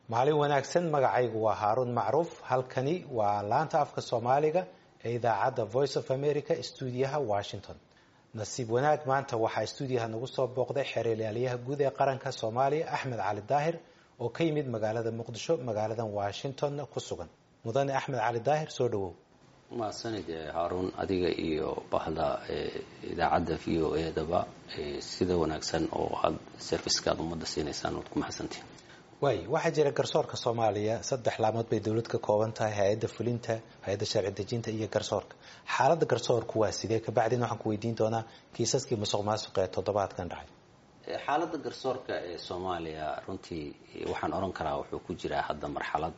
maalin wanaagsan magacaygu waa haaruun macruuf halkani waa laanta afka soomaaliga ee idaacadda voice of america stuudiyaha washington nasiib wanaag maanta waxaa stuudiyaha nagu soo booqday xeeralyaalayaha guud ee qaranka soomaaliya axmed cali daahir oo ka yimid magaalada muqdisho magaaladan washingtonna ku sugan mudane axmed cali daahir soo dhawow mahadsanid haaruun adiga iyo bahda idaacadda v o e daba sida wanaagsan oo aada servicekaad ummadda siinaysaan waad ku mahadsantihin waay waxaa jira garsoorka soomaaliya saddex laamood bay dowlad ka kooban tahay hay-adda fulinta hay-adda sharci dejinta iyo garsoorka xaaladda garsoorku waa sidee kabacdin waxaan ku weydiin doonaa kiisaskii musuq maasuq ee toddobaadkan dhacay xaaladda garsoorka ee soomaaliya runtii waxaan odhan karaa wuxuu ku jiraa hadda marxalad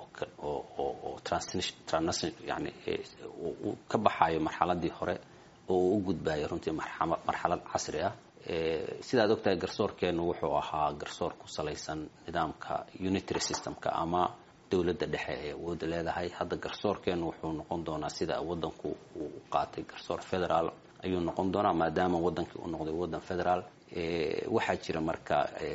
oo yani uu ka baxayo marxaladii hore oo uu u gudbayo runtii marxalad casri ah sidaad ogtahay garsoorkeenu wuxuu ahaa garsoor ku salaysan nidaamka unitary systemka ama dowladda dhexe ee awooda leedahay hadda garsoorkeenu wuxuu noqon doonaa sida wadanku uu qaatay garsoor federaal ayuu noqon doonaa maadaama wadankii uu noqday wadan federaal waxaa jira marka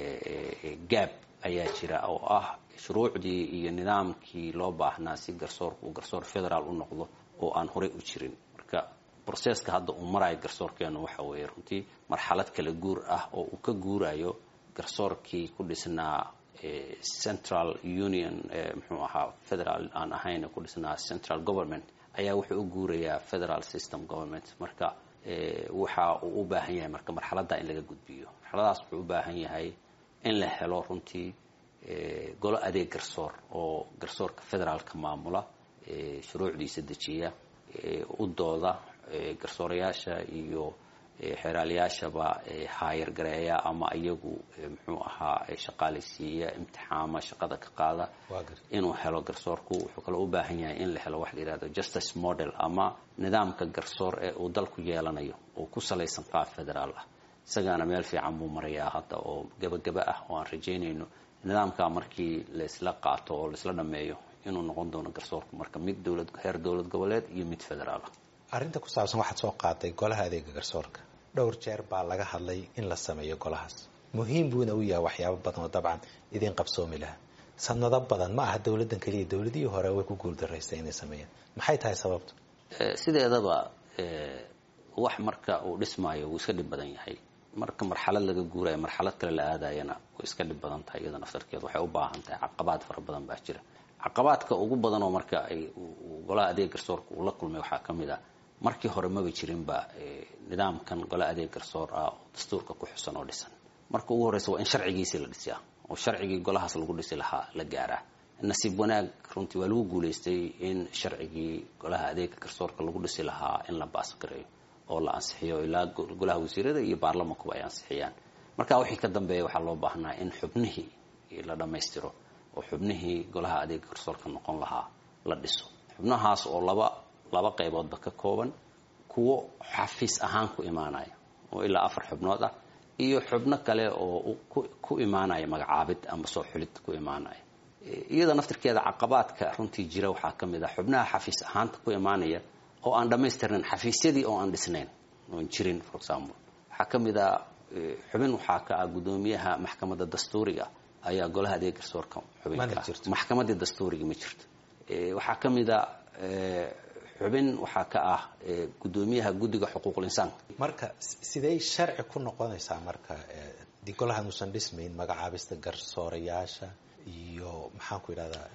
gaab ayaa jira oo ah shuruucdii iyo nidaamkii loo baahnaa si garsoorka uu garsoor federaal u noqdo oo aan horey u jirin marka broseska hadda uu marayo garsoorkeenu waxa weeye runtii marxalad kala guur ah oo uu ka guurayo garsoorkii ku dhisnaa central union muxuu ahaa federal aan ahayn ku dhisnaa central government ayaa wuxuu u guurayaa federal system government marka waxa uu u baahan yahay marka marxaladda in laga gudbiyo marxaladaas wuxuu u baahan yahay in la helo runtii golo adeeg garsoor oo garsoorka federaalka maamula shuruucdiisa dejiya u dooda garsoorayaasha iyo xeeraalayaashaba haayar gareeya ama iyagu muxuu ahaa shaqaalaysiiya imtixaama shaqada ka qaada inuu helo garsoorku wuxuu kaloo u baahan yahay in la helo wax la yihahdo justice model ama nidaamka garsoor ee uu dalku yeelanayo oo ku salaysan qaab federaal ah isagaana meel fiican buu marayaa hadda oo gebagaba ah oo aan rajaynayno nidaamka markii laisla qaato oo laisla dhameeyo inuu noqon doono garsoorku marka mid dowlad heer dowlad goboleed iyo mid federaal ah arrinta ku saabsan waxaad soo qaaday golaha adeega garsoorka dhowr jeer baa laga hadlay in la sameeyo golahaas muhiim buuna u yahay waxyaabo badan oo dabcan idiin qabsoomi laha sanado badan ma aha dowladdan keliya dowladihii hore way ku guuldaraystay inay sameeyaan maxay tahay sababtu sideedaba wax marka uu dhismaayo wuu iska dhib badan yahay marka marxalad laga guurayo marxalad kale la aadayana way iska dhib badan tahay iyada naftarkeed waxay u baahan tahay caqabaad fara badan baa jira caqabaadka ugu badan oo marka ay golaha adeeg garsoorka uu la kulmay waxaa ka mid a markii hore maba jirinba nidaamkan golaha adeeg garsoor ah oo dastuurka ku xusan oo dhisan marka ugu horreysa waa in sharcigiisii la dhisiyaa oo sharcigii golahaas lagu dhisi lahaa la gaaraa nasiib wanaag runtii waa lagu guulaystay in sharcigii golaha adeega garsoorka lagu dhisi lahaa in la baasgareeyo oo la ansixiyo ilaa golaha wasiirada iyo baarlamankuba ay ansixiyaan marka wixii ka dambeeya waxaa loo baahnaa in xubnihii la dhammaystiro oo xubnihii golaha adeega garsoorka noqon lahaa la dhiso xubnahaas oo laba laba qayboodba ka kooban kuwo xafiis ahaan ku imaanaya oo ilaa afar xubnood ah iyo xubno kale oo ku imaanaya magacaabid ama soo xulid ku imaanaya iyada naftirkeeda caqabaadka runtii jira waxaa ka mid ah xubnaha xafiis ahaanta ku imaanaya oo aan dhammaystirnayn xafiisyadii oo aan dhisnayn oon jirin for example waxaa ka mid a xubin waxaa ka ah guddoomiyaha maxkamadda dastuuriga ayaa golaha adeeg garsoorka xubinka maxkamadii dastuuriga ma jirto waxaa ka mid a xubin waxaa ka ah guddoomiyaha guddiga xuquuqul insaanka marka sidey sharci ku noqonaysaa marka di golahan uusan dhismayn magacaabista garsoorayaasha iyo maxaan ku yidhahdaa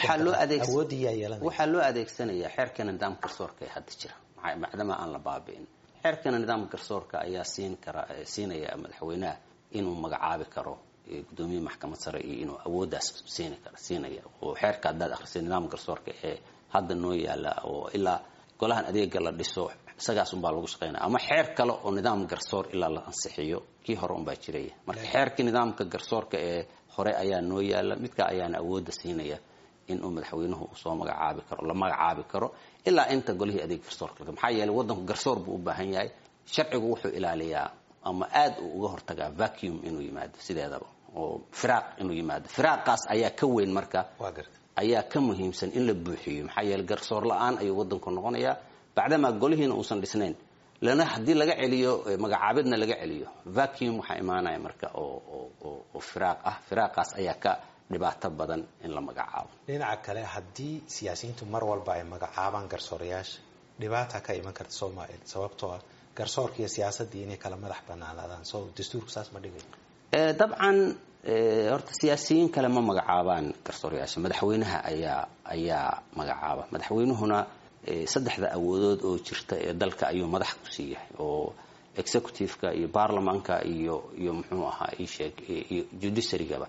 waxaa loo adeegsanayaa xeerkeena nidaamka garsoorka ee hadda jira macdama aan la baabi'in xeerkeena nidaamka garsoorka ayaa siin kara siinaya madaxweynaha inuu magacaabi karo guddoomiye maxkamad sare iyo inuu awooddaas siin kara siinaya oo xeerka haddaad akhrisay nidaamka garsoorka ee hadda noo yaala oo ilaa golahan adeega la dhiso isagaas unbaa lagu shaqeynaya ama xeer kale oo nidaam garsoor ilaa la ansixiyo kii hore unbaa jiraya marka xeerkii nidaamka garsoorka ee hore ayaa noo yaala midka ayaana awoodda siinaya inuu madaxweynuhu soo magacaabi karo la magacaabi karo ilaa inta golihii adeeg garsoorka maxaa yeeley wadanku garsoor buu u baahan yahay sharcigu wuxuu ilaaliyaa ama aad uu uga hortagaa vacuum inuu yimaado sideedaba oo firaaq inuu yimaado firaaqaas ayaa ka weyn marka ayaa ka muhiimsan in la buuxiyo maxaa yeele garsoor la-aan ayuu wadanku noqonayaa bacdamaa golihiina uusan dhisnayn lana haddii laga celiyo magacaabidna laga celiyo vacuum waxaa imaanaya marka oo oo firaaq ah firaaqaas ayaa ka dhibaato badan in la magacaabo dhinaca kale haddii siyaasiyiintu mar walba ay magacaabaan garsoorayaasha dhibaata ka iman karta soomaaliya sababtoo ah garsoorka iyo siyaasaddii inay kala madax banaanaadaan so dastuurku saas ma dhigayo dabcan horta siyaasiyiin kale ma magacaabaan garsoorayaasha madaxweynaha ayaa ayaa magacaaba madaxweynuhuna saddexda awoodood oo jirta ee dalka ayuu madax ku siiyahay oo executive-ka iyo baarlamaanka iyo iyo muxuu ahaa isheeg iyo judiciarygaba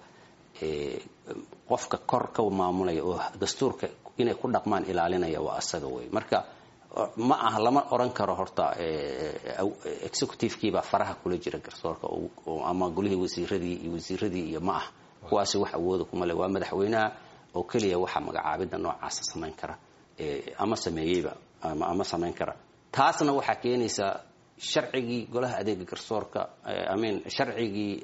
qofka kor ka maamulaya oo dastuurka inay ku dhaqmaan ilaalinaya waa asaga wey marka ma aha lama oran karo horta executive-kiibaa faraha kula jira garsoorka ama golihii wasiiradii iyo wasiiradii iyo ma ah kuwaasi wax awooda kuma le waa madaxweynaha oo keliya waxa magacaabida noocaasa samayn kara ama sameeyeyba ama samayn kara taasna waxaa keenaysaa sharcigii golaha adeega garsoorka amin sharcigii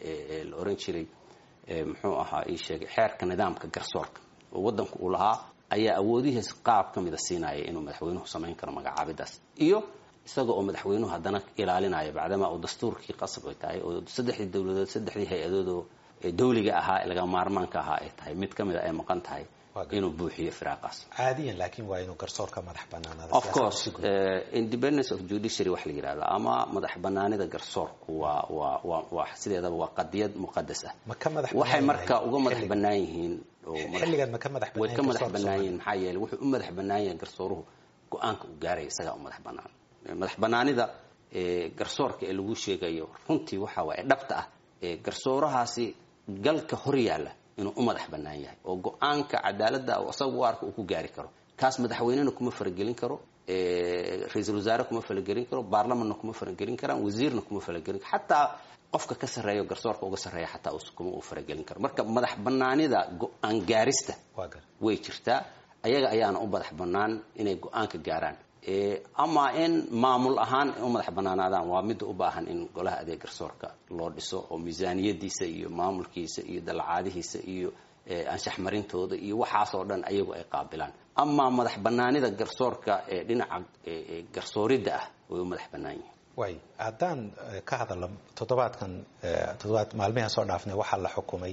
la oran jiray muxuu ahaa ii sheegay xeerka nidaamka garsoorka oo waddanku uu lahaa ayaa awoodihiis qaab ka mida siinaya inuu madaxweynuhu samayn karo magacaabidaas iyo isaga oo madaxweynuhu haddana ilaalinaya bacdama uu dastuurkii qasab ay tahay oo saddexdii dowladood saddexdii hay-adoodoo dawliga ahaa laga maarmaanka ahaa ay tahay mid ka mida ay maqan tahay inuu buuxiyo firaaqaas caadiyan laakiin waa inuu garsoorka madax banaanaada of course independence of judiciary wax la yidhahda ama madax banaanida garsoorku waa waa waa waa sideedaba waa qadiyad muqadas ah ma ka madax waxay marka uga madax bannaan yihiin xilligan ma ka madax way ka madax bannaan yihiin maxaa yeelay wuxuu u madax bannaan yahay garsooruhu go-aanka uu gaaraya isagaa u madax bannaan madax bannaanida garsoorka ee lagu sheegayo runtii waxa waaye dhabta ah garsoorahaasi galka hor yaalla inuu u madax bannaan yahay oo go-aanka cadaaladda isaga u arka uu ku gaari karo kaas madaxweynena kuma faragelin karo ra-iisul wasaare kuma faragelin karo baarlamanna kuma faragelin karaan wasiirna kuma faragelin karo xataa qofka ka sarreeyo garsoorka uga sarreeya xataa kuma uu faragelin karo marka madax bannaanida go-aan gaarista way jirtaa ayaga ayaana u madax bannaan inay go-aanka gaaraan ama in maamul ahaan u madax bannaanaadaan waa midda u baahan in golaha adeeg garsoorka loo dhiso oo miisaaniyadiisa iyo maamulkiisa iyo dalacaadihiisa iyo anshax marintooda iyo waxaasoo dhan ayagu ay qaabilaan ama madax bannaanida garsoorka ee dhinaca garsooridda ah way u madax bannaan yihiin way haddaan ka hadalno toddobaadkan toddobaad maalmihan soo dhaafnay waxaa la xukumay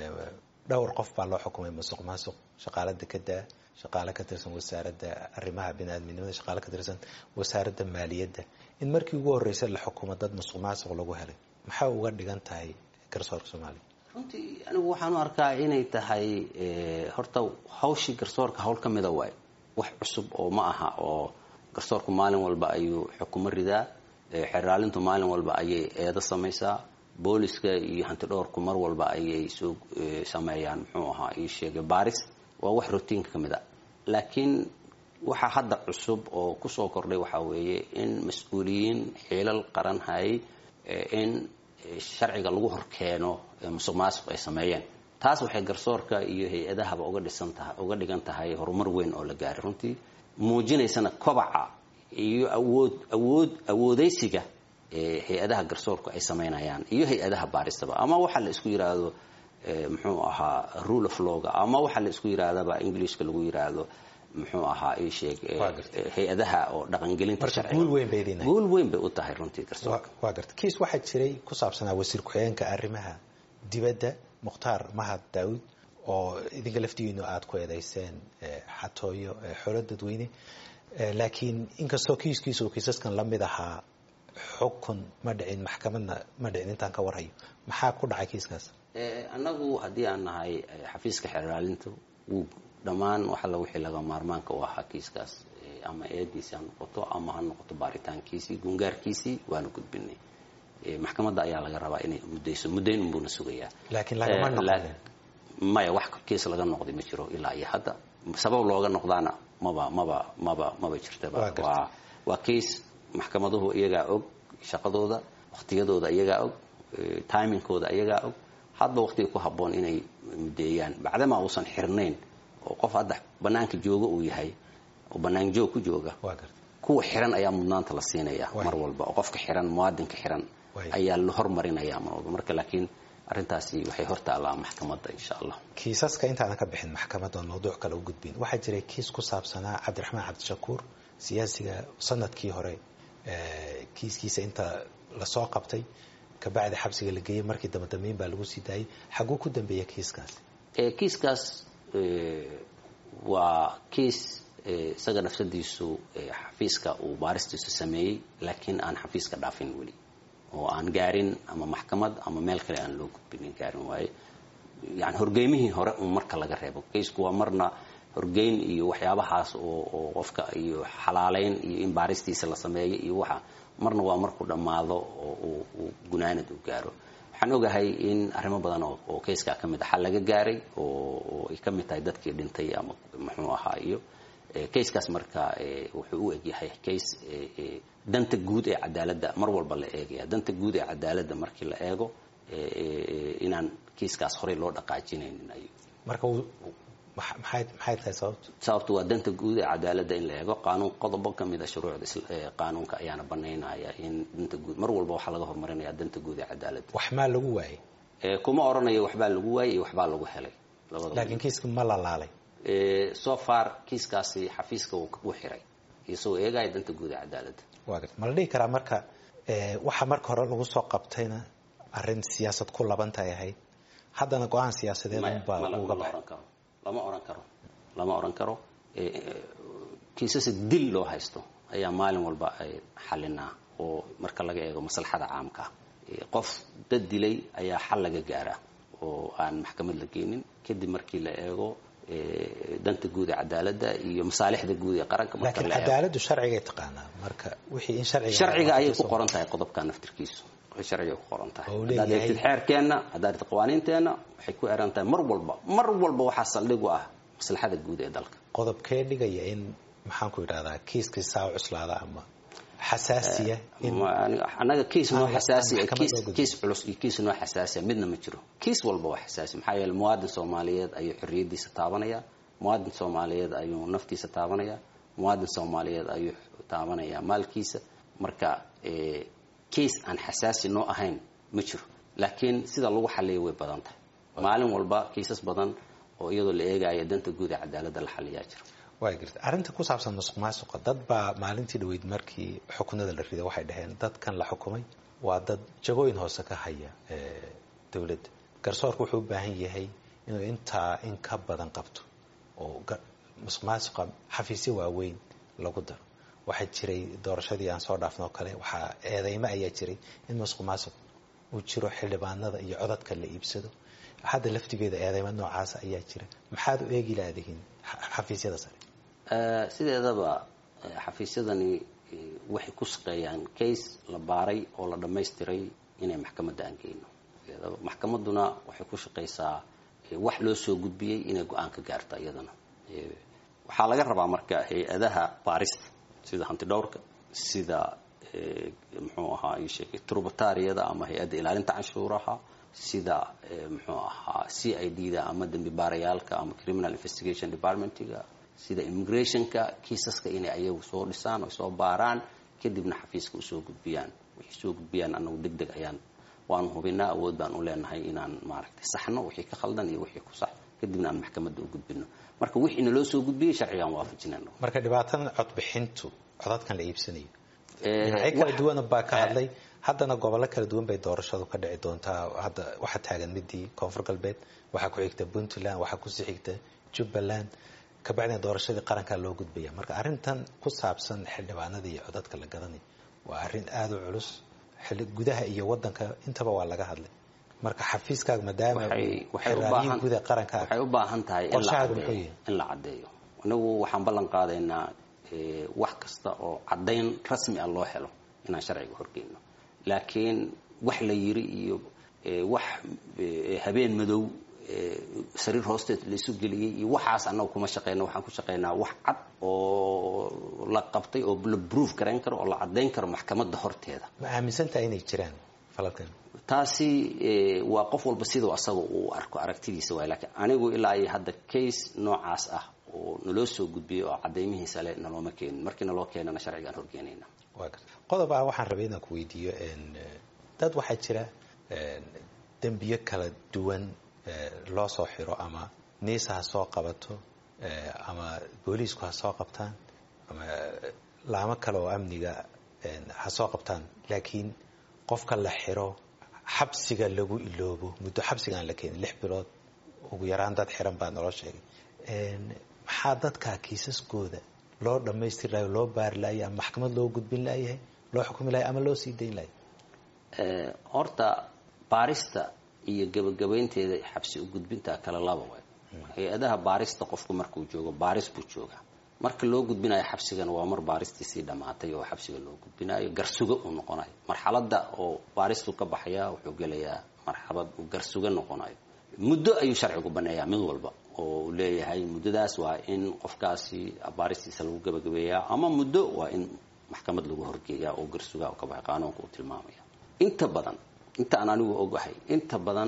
dhowr qof baa loo xukumay masuq maasuq shaqaala dekeda shaqaale ka tirsan wasaaradda arrimaha biniaadminimada shaqaale ka tirsan wasaaradda maaliyadda in markii ugu horreysay la xukumo dad masuq maasuq lagu helay maxaa uga dhigan tahay garsoorka soomaaliya runtii anigu waxaan u arkaa inay tahay horta hawshii garsoorka hawl ka mida waay wax cusub oo ma aha oo garsoorku maalin walba ayuu xukumo ridaa xeraalintu maalin walba ayay eedo samaysaa booliska iyo hanti dhowrku mar walba ayay soo sameeyaan muxuu ahaa ii sheegay baris waa wax rotiinka ka mid a laakiin waxaa hadda cusub oo kusoo kordhay waxaa weeye in mas-uuliyiin xiilal qaran hayay in sharciga lagu horkeeno musuq maasuq ay sameeyeen taas waxay garsoorka iyo hay-adahaba uga dhisan tahay uga dhigan tahay horumar weyn oo la gaaray runtii muujinaysana kobaca iyo awood awood awoodeysiga hay-adaha garsoorku ay samaynayaan iyo hay-adaha baaristaba ama waxaa la isku yiraahdo muxuu ahaa rule of lawga ama waxaa la isku yirahdaba englishka lagu yiraahdo muxuu ahaa ii sheeg hay-adaha oo dhaqangelinta sharciga guul weyn bay u tahay runtii garsoorka waa garta kiis waxaa jiray ku saabsanaa wasiir ku-xigeenka arrimaha dibadda mukhtaar mahad daawud oo idinka laftigiinu aada ku eedeyseen xatooyo xoolo dadweyne laakiin inkastoo kiiskiisa uu kiisaskan la mid ahaa xukun ma dhicin maxkamadna ma dhicin intaan ka warhayo maxaa ku dhacay kiiskaas annagu haddii aan nahay xafiiska xeraalinta wuu dhammaan waxalla wixii laga maarmaanka u ahaa kiiskaas ama eediisi ha noqoto ama ha noqoto baaritaankiisii gungaarkiisii waanu gudbinay maxkamadda ayaa laga rabaa inay muddayso muddayn unbuuna sugayaa laakiin lagama noqonin maya wax kiis laga noqday ma jiro ilaa iyo hadda sabab looga noqdaana maba maba maba maba jirtaba waa waa kiis maxkamaduhu iyagaa og shaqadooda waqtiyadooda iyagaa og timingkooda iyagaa og hadba waqtiga ku habboon inay mudeeyaan bacdamaa uusan xirnayn oo qof hadda banaanka jooga uu yahay oo banaan joog ku jooga kuwa xiran ayaa mudnaanta la siinaya mar walba oo qofka xiran muwaadinka xiran ayaa la hormarinaya mar walba marka laakiin arrintaasi waxay hortaallaa maxkamadda insha allah kiisaska intaadan ka bixin maxkamadda oo mawduuc kale u gudbin waxaa jiray kiis ku saabsanaa cabdiraxmaan cabdishakuur siyaasiga sanadkii hore kiiskiisa inta lasoo qabtay kabacdi xabsiga la geeyey markii dambe dambeyn baa lagu sii daayay xaguu ku dambeeya kiiskaasi kiiskaas waa kiis isaga nafsadiisu xafiiska uu baaristiisu sameeyey laakiin aan xafiiska dhaafin weli oo aan gaarin ama maxkamad ama meel kale aan loo gudbinin gaarin waaye yani horgeymihii hore un marka laga reebo kaysku waa marna horgeyn iyo waxyaabahaas oo qofka iyo xalaaleyn iyo in baaristiisa la sameeyo iyo waxa marna waa markuu dhammaado oo uu gunaanad u gaaro waxaan ogahay in arrimo badan oo kayskaa ka mid a xal laga gaaray oo ay ka mid tahay dadkii dhintay ama muxuu ahaa iyo kayskaas marka wuxuu u egyahay kays danta guud ee cadaaladda mar walba la eegaya danta guud ee cadaaladda markii la eego inaan kiiskaas horey loo dhaqaajinaynin ay marka maxay maxay tahay sababtu sababtu waa danta guud ee cadaaladda in la eego qaanuun qodobo ka mid a shuruucda qaanuunka ayaana banaynaya in danta guud mar walba waxaa laga horumarinaya danta guud ee cadaaladda wax maa lagu waayay kuma oranayo waxbaa lagu waayay iyo waxbaa lagu helay laakiin kiiska ma la laalay so far kiiskaasi xafiiska wuu xiray isagoo eegaya danta guud ee cadaaladda waa garta ma la dhihi karaa marka waxa marka hore lagu soo qabtayna arrin siyaasad ku labantay ahayd haddana go-aan siyaasadeed unbaa uga baxay lama oran karo lama oran karo kiisasa dil loo haysto ayaa maalin walba ay xalinaa oo marka laga eego maslaxada caamka qof dad dilay ayaa xal laga gaaraa oo aan maxkamad la geynin kadib markii la eego danta guud ee cadaaladda iyo masaalixda guud ee qaranka laakiin cadaaladdu sharcigay taqaanaa marka wixii in sharciga sharciga ayay ku qoran tahay qodobka naftirkiisu waxay sharciga ku qoran tahay haddaad eegtid xeerkeenna haddaad eegtid qawaaniinteenna waxay ku eran tahay mar walba mar walba waxaa saldhig u ah maslaxada guud ee dalka qodobkee dhigaya in maxaan ku yidhahdaa kiiskii saa cuslaada ama xasaasiya annaga kiis noo xasaasiya kiis culus iyo kiis noo xasaasiya midna ma jiro kiis walba waa xasaasi maxaa yeele muwaadin soomaaliyeed ayuu xorriyadiisa taabanaya muwaadin soomaaliyeed ayuu naftiisa taabanaya muwaadin soomaaliyeed ayuu taabanaya maalkiisa marka kiis aan xasaasi noo ahayn ma jiro laakiin sida lagu xaliya way badan tahay maalin walba kiisas badan oo iyadoo la eegaya danta guud ee cadaaladda la xaliyaa jiro waa garta arrinta ku saabsan musuq maasuqa dad baa maalintii dhaweyd markii xukunada la riday waxay dhaheen dadkan la xukumay waa dad jagooyin hoose ka haya dowladda garsoorku wuxuu u baahan yahay inuu intaa in ka badan qabto oo musuq maasuqa xafiisyo waaweyn lagu daro waxaa jiray doorashadii aan soo dhaafno oo kale waxaa eedeymo ayaa jiray in musuq maasuq uu jiro xildhibaanada iyo codadka la iibsado hadda laftigeeda eedeymo noocaasa ayaa jira maxaad u eegi laadihiin xafiisyada sare sideedaba xafiisyadani waxay ku shaqeeyaan case la baaray oo la dhammaystiray inay maxkamadda aan geyno maxkamadduna waxay ku shaqaysaa wax loo soo gudbiyey inay go-aan ka gaarta iyadana waxaa laga rabaa marka hay-adaha baarista sida hantidhowrka sida muxuu ahaa isheegay trubatariyada ama hay-adda ilaalinta canshuuraha sida muxuu ahaa c i d da ama dembi baarayaalka ama criminal investigation departmentiga sida immigrationka kiisaska inay ayagu soo dhisaan oo soo baaraan kadibna xafiiska usoo gudbiyaan waxay soo gudbiyaan anagu deg deg ayaan waanu hubinaa awood baan u leenahay inaan maaragtay saxno wixii ka khaldan iyo wixii ku sax kadibna aan maxkamadda u gudbino marka wixii naloo soo gudbiyey sharcigaan waafajinayno marka dhibaatadan codbixintu codadkan la iibsanayo dhinacyo kala duwana baa ka hadlay haddana gobollo kala duwan bay doorashadu ka dhici doontaa hadda waxaa taagan midii koonfur galbeed waxaa ku xigta puntland waxaa kusii xigta jubbaland kabacdina doorashadii qarankaa loo gudbaya marka arrintan ku saabsan xildhibaanada iyo codadka la gadanayo waa arrin aada u culus gudaha iyo wadanka intaba waa laga hadlay marka xafiiskaaga maadaama xiraayihi guud ee qaranka waxay u baahan tahay in la caddeeyo anagu waxaan ballan qaadaynaa wax kasta oo caddayn rasmi ah loo helo inaan sharciga horgeyno laakiin wax la yiri iyo wax habeen madow sariir hoosteed laisu geliyey iyo waxaas annaga kuma shaqeyno waxaan ku shaqeynaa wax cad oo la qabtay oo la proof garayn karo oo la caddayn karo maxkamadda horteeda ma aaminsantaha inay jiraan falalkan taasi waa qof walba siduu asaga uu arko aragtidiisa waay laakiin anigu ilaa iyo hadda case noocaas ah oo naloo soo gudbiyey oo caddaymihiisa le nalooma keenin markii naloo keenana sharcigaan horgeenayna wa garta qodob ah waxaan rabay inaan ku weydiiyo dad waxaa jira dembiyo kala duwan loo soo xiro ama niisa ha soo qabato ama booliisku ha soo qabtaan ama laamo kale oo amniga ha soo qabtaan laakiin qofka la xiro xabsiga lagu iloobo muddo xabsiga aan la keenin lix bilood ugu yaraan dad xiran baa naloo sheegay maxaa dadkaa kiisaskooda loo dhamaystiri lahay loo baari lahay ama maxkamad loo gudbin layahay loo xukumi lahay ama loo sii dayn lahay horta baarista iyo gebagabaynteeda xabsi u gudbinta kale laba waay hay-adaha baarista qofku markuu joogo baaris buu joogaa marka loo gudbinayo xabsigana waa mar baaristiisii dhammaatay oo xabsiga loo gudbinayo garsugo uu noqonayo marxaladda oo baaristu ka baxaya wuxuu gelayaa marxalad uu garsugo noqonayo muddo ayuu sharcigu baneeyaa mid walba oo uu leeyahay muddadaas waa in qofkaasi baaristiisa lagu gebagabeeyaa ama muddo waa in maxkamad lagu horgeeyaa oo garsugaa u ka baxay qaanuunka uu tilmaamaya inta badan inta aan anigu ogahay inta badan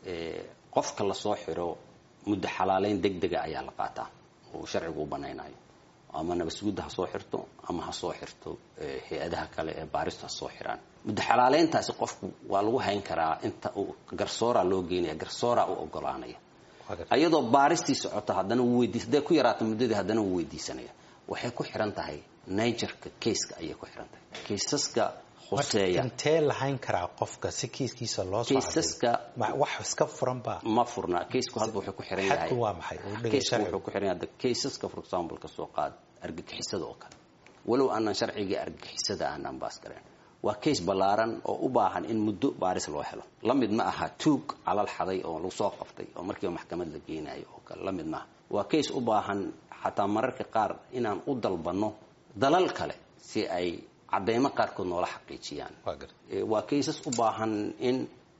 qofka lasoo xiro muddo xalaaleyn deg dega ayaa la qaataa oo sharcigu u banaynayo ama nabasugudda ha soo xirto ama ha soo xirto hay-adaha kale ee baaristu ha soo xiraan muddo xalaaleyntaasi qofku waa lagu hayn karaa inta uu garsoora loo geynaya garsoora u ogolaanaya iyadoo baaristii socoto haddana wuu weydiis hadday ku yaraato muddadii haddana wuu weydiisanaya waxay ku xiran tahay nigerka kayska ayay ku xiran tahay kaysaska khuseeya intee lahayn karaa qofka si kiiskiisa loo kaysaska wax iska furan baa ma furna kaysku hadba wuxuu ku xiran yahay xadku waa maxay kaysku wuxuu ku xiran yahay kaysaska for example ka soo qaad argagixisada oo kale walow aanan sharcigii argagixisada aanan baas gareyn waa kays ballaaran oo u baahan in muddo baaris loo helo la mid ma aha tuug calal xaday oo lagu soo qabtay oo markiiba maxkamad la geenayo oo kale la mid maaha waa kays u baahan xataa mararka qaar inaan u dalbanno dalal kale si ay cadeymo qaarkood noola xaqiijiyaan waa kaysas u baahan in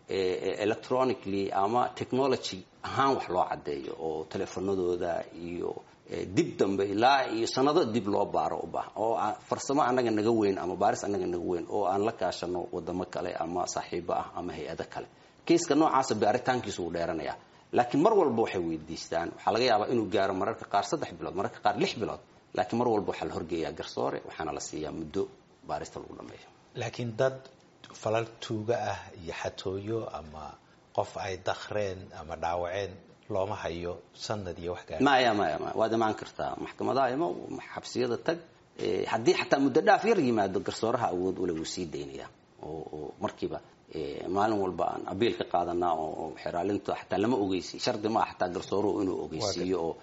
electronically ama technology ahaan wax loo caddeeyo oo teleefanadooda iyo dib dambe ilaa iyo sanado dib loo baaro u baahan oo farsamo annaga naga weyn ama baaris annaga naga weyn oo aan la kaashano wadamo kale ama saaxiibo ah ama hay-ado kale kayska noocaasa baaritaankiisu uu dheeranaya laakiin mar walba waxay weydiistaan waxaa laga yaabaa inuu gaaro mararka qaar saddex bilood mararka qaar lix bilood laakiin mar walba waxaa la horgeeyaa garsoore waxaana la siiyaa muddo baarista lagu dhameeyo laakiin dad falal tuuga ah iyo xatooyo ama qof ay dakreen ama dhaawaceen looma hayo sanad iyo wax gaar maya maya maya waad imaan kartaa maxkamadaha ima xabsiyada tag haddii xataa muddo dhaaf yar yimaado garsooraha awood ule wuu sii daynaya oo markiiba maalin walba aan abiil ka qaadanaa oo xeraalinta xataa lama ogeysi shardi maaha xataa garsooruhu inuu ogeysiiyo oo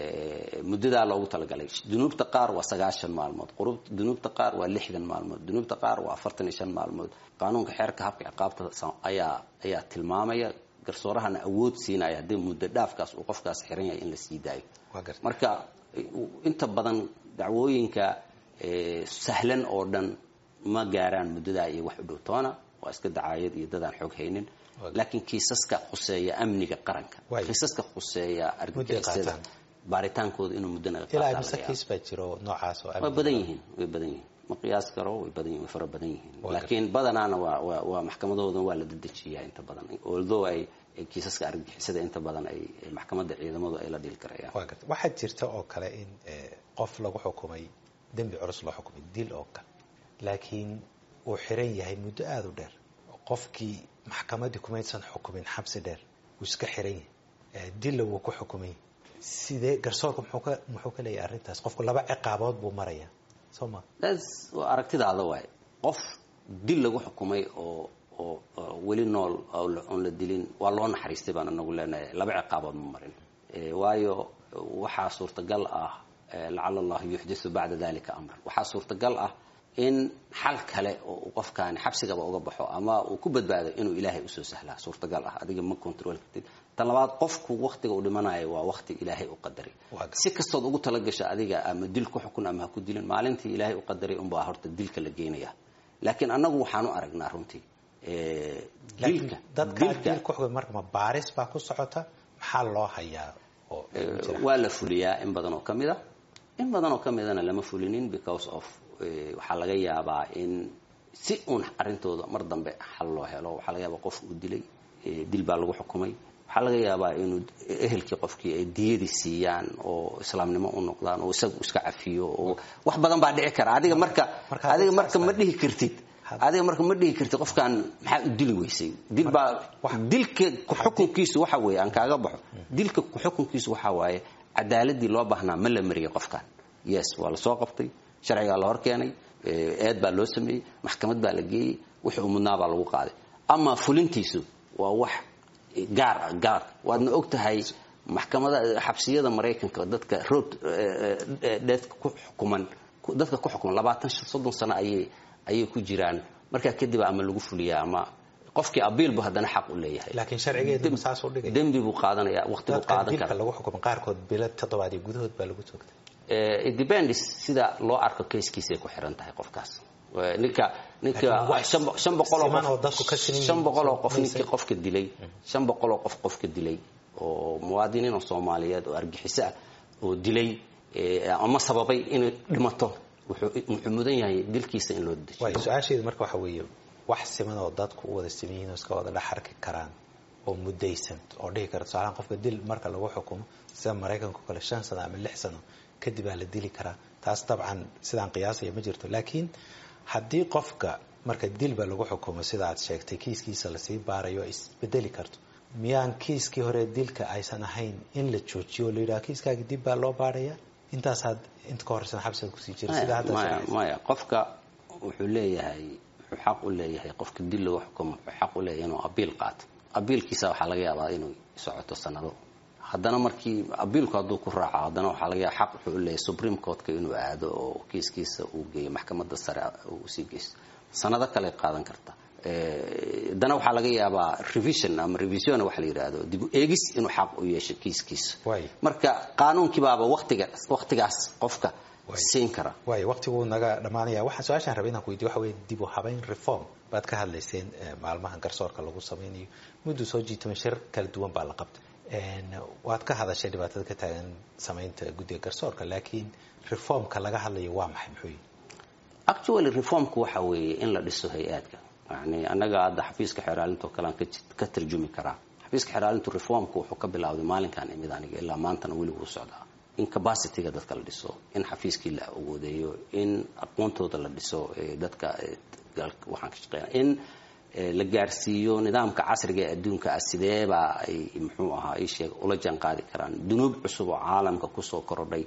muddadaa loogu talagalay dunuubta qaar waa sagaashan maalmood dunuubta qaar waa lixdan maalmood dunuubta qaar waa afartan iyo shan maalmood qaanuunka xeerka habka ciqaabta ayaa ayaa tilmaamaya garsoorahana awood siinaya haddii muddo dhaafkaas uu qofkaas xiran yahay in la sii daayo marka inta badan dacwooyinka sahlan oo dhan ma gaaraan muddadaa iyo wax u dhow toona waa iska dacaayad iyo dadaan xoog haynin laakiin kiisaska khuseeya amniga qaranka kiisaska khuseeya argagixisada baaritaankooda inuu muddo naga ilaa mise kiis baa jiro noocaas oo way badan yihiin way badan yihiin ma qiyaas karo way badan yihin way fara badan yihiin laakiin badanaana waa waa waa maxkamadahoodan waa la dedejiyaa inta badan although ay kiisaska argagixisada inta badan ay maxkamadda ciidamadu ay la dhili karayaan waa garta waxaa jirta oo kale in qof lagu xukumay dembi culus loo xukumay dil oo kale laakiin uu xiran yahay muddo aada u dheer qofkii maxkamaddii kumaysan xukumin xabsi dheer wuu iska xiran yahay dilla wuu ku xukumay sidee garsoorka muxuu ka muxuu ka leeyahay arrintaas qofku laba ciqaabood buu marayaa soo ma das waa aragtidaada waay qof dil lagu xukumay oo oo weli nool oon la dilin waa loo naxariistay baan inagu leenahay laba ciqaabood ma marin waayo waxaa suurtagal ah lacala allahu yuxdisu bacda dalika amran waxaa suurtagal ah in xal kale oo qofkaani xabsigaba uga baxo ama uu ku badbaado inuu ilaahay usoo sahlaa suurtagal ah adiga ma control kartid tan labaad qofku waktiga uu dhimanayo waa wakti ilaahay u qadaray si kastood ugu talagasha adiga ama dil ku xukun ama ha ku dilin maalintii ilaahay u qadaray unbaa horta dilka la geenaya laakiin annagu waxaan u aragnaa runtii dilka dadkaa dil ku xukun marka ma baaris baa ku socota maxaa loo hayaa oo waa la fuliyaa in badan oo ka mid a in badan oo ka midana lama fulinin because of waxaa laga yaabaa in si uun arrintooda mar dambe xal loo helo waxaa laga yaabaa qof uu dilay dil baa lagu xukumay waxaa laga yaabaa inuu ehelkii qofkii ay diyadii siiyaan oo islaamnimo u noqdaan oo isagu iska cafiyo oo wax badan baa dhici kara adiga marka adiga marka ma dhihi kartid adiga marka ma dhihi kartid qofkan maxaa u dili weysay dil baa dilka kuxukunkiisu waxa weeye aan kaaga baxo dilka kuxukunkiisu waxa waaye cadaaladii loo baahnaa ma la mariyay qofkan yes waa lasoo qabtay sharcigaa la hor keenay eed baa loo sameeyey maxkamad baa la geeyey wixii uu mudnaa baa lagu qaaday ama fulintiisu waa wax gaar gaar waadna og tahay maxkamada xabsiyada maraykanka dadka road deathka ku xukuman dadka ku xukuman labaatan soddon sano ayay ayay ku jiraan markaa kadib ama lagu fuliyaa ama qofkii abiilbu haddana xaq u leeyahay laakiin sharcigeedu saas u dhigay dembi buu qaadanaya waqti buu qaadan dilka karaa lagu xukumay qaarkood bilo toddobaad iyo gudahood baa lagu toogtay it depends sida loo arko kayskiisay ku xiran tahay qofkaas ninka ninka Laakiin wax shan bo- shan boqol oo siman oo qof dadku ka siman shan yihiin boqol oo qof mayse- ninkii qofka dilay shan boqol oo qof qofka dilay oo muwaadiniin oo soomaaliyeed oo argixiso ah oo dilay eh, ama sababay inay dhimato wuxuu wuxuu mudan yahay dilkiisa in loo dejiyo waayo su-aasheedu marka waxa weeye wax siman oo dadku u wada siman yihiin oo iska wada dhex arki karaan oo muddaysan oo dhihi kara tusaalahaan qofka dil marka lagu xukumo sida maraykanka oo kale shan sano ama lix sano kadib aa la dili karaa taas dabcan sidaan qiyaasaya ma jirto laakiin haddii qofka marka dilba lagu xukumo sida aad sheegtay kiiskiisa lasii baarayo ay isbedeli karto miyaan kiiskii hore dilka aysan ahayn in la joojiyo oo la yidhaha kiiskaagi dib baa loo baaraya intaasaad inta ka horeysan xabsiga kusii jira sida hadda maya sharciyeysan. maya qofka wuxuu leeyahay wuxuu xaq u leeyahay qofka dil lagu xukumo wuxuu xaq u leeyahay inuu abiil qaato abiilkiisa waxaa laga yaabaa inuu socoto sanado haddana markii abiilku hadduu ku raaco haddana waxaa laga yaaba xaq wuxuu u leeyahay supreme courtka inuu aado oo kiiskiisa uu geeyo maxkamadda sare uu usii geysto sanado kale qaadan karta Eh, haddana waxaa laga yaabaa revision ama revision waxa la yidhaahdo dib u eegis inuu xaq u yeesho kiiskiisa Waay. marka qaanuunkiibaaba waqtiga waqtigaas qofka Waay. siin kara waayo waqtiguu naga dhammaanaya waxaan su-aashaan rabay inaan ku weydiyo waxa weye dib u habeyn reform baad ka hadlayseen eh, maalmahan garsoorka lagu sameynayo muddu soo jiitama shir kala duwan baa la qabtay En, waad ka hadashay dhibaatada ka taagan sameynta guddiga garsoorka laakiin reformka laga hadlayo waa maxay muxuu yihi actually reformku waxa weeye in la dhiso hay-aadka yani annaga hadda xafiiska xeeraalintoo kalean ka ji- ka tarjumi karaa xafiiska xeeraalintu reformku wuxuu ka bilowday maalinkan imid aniga ilaa maantana weli wuu socdaa in capacityga dadka la dhiso in xafiiskii la awoodeeyo in aqoontooda la dhiso ee dadka ee, galka waxaan ka shaqeynaa in ee, la gaarsiiyo nidaamka casriga ee adduunka ah sideebaa ay muxuu ahaa ay sheeg ula jaan qaadi karaan dunuub cusub oo caalamka kusoo korodhay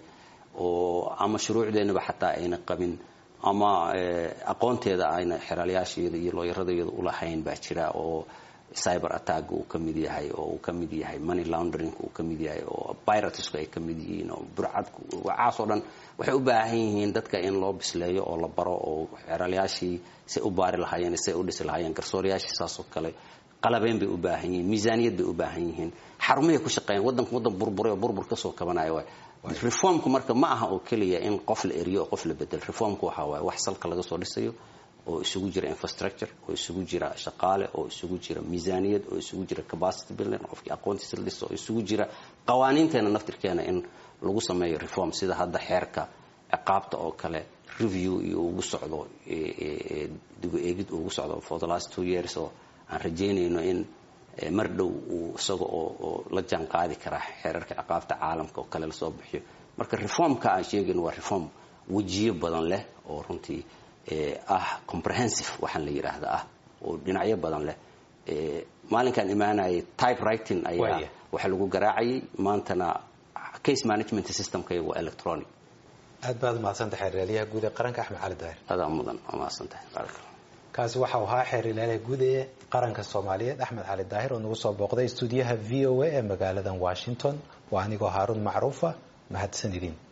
oo ama shuruucdeennaba xataa ayna qabin ama eh, aqoonteeda ayna xeraalayaasheeda iyo looyaradayada ulahayn baa jira oo cyber attack uu ka mid yahay oo uu ka mid yahay money laundering uu ka mid yahay oo piratesku ay ka mid yihiin oo burcadku waxaas oo dhan waxay u baahan yihiin dadka in loo bisleeyo oo la baro oo xeraalayaashii say u baari lahaayeen say u dhisi lahaayeen garsooriyaashii saasoo kale qalabeyn bay u baahan yihiin miisaaniyad bay u baahan yihiin xarumahay ku shaqeeyaan waddanku waddan burburay oo burbur kasoo kabanayo waay reformku marka ma aha oo keliya in qof la eriyo oo qof la bedelo reformku waxa waaye wax salka laga soo dhisayo oo isugu jira infrastructure oo isugu jira shaqaale oo isugu jira miisaaniyad oo isugu jira capacity building qofkii aqoontiisa la dhiso oo isugu jira qawaaniinteena naftirkeena in lagu sameeyo reform sida hadda xeerka ciqaabta oo kale review iyo ugu socdo eh, eh, dib u eegid ugu socdo for the last two years oo aan rajaynayno in eh, mar dhow uu isaga oo oo la jaan qaadi kara xeerarka ciqaabta caalamka oo kale lasoo bixiyo marka reformka aan sheegayno waa reform wejiyo badan leh oo runtii eh, ah comprehensive waxaan la yidhaahda ah oo dhinacyo badan leh Eh, maalinkaan imaanayay type writing ayaa Waaya. waxa lagu garaacayay maantana case management systemka waa electronic aad baad umahadsantahay xeeryaalayaha guud ee qaranka axmed cali daahir adaa mudan waa mahadsantahay barakallah kaasi waxau ahaa xeeryaalayaha guud ee qaranka soomaaliyeed axmed cali daahir oo nagu soo booqday stuudiyaha v o a ee magaaladan washington waa anigoo haaruun macruufa mahadsan idin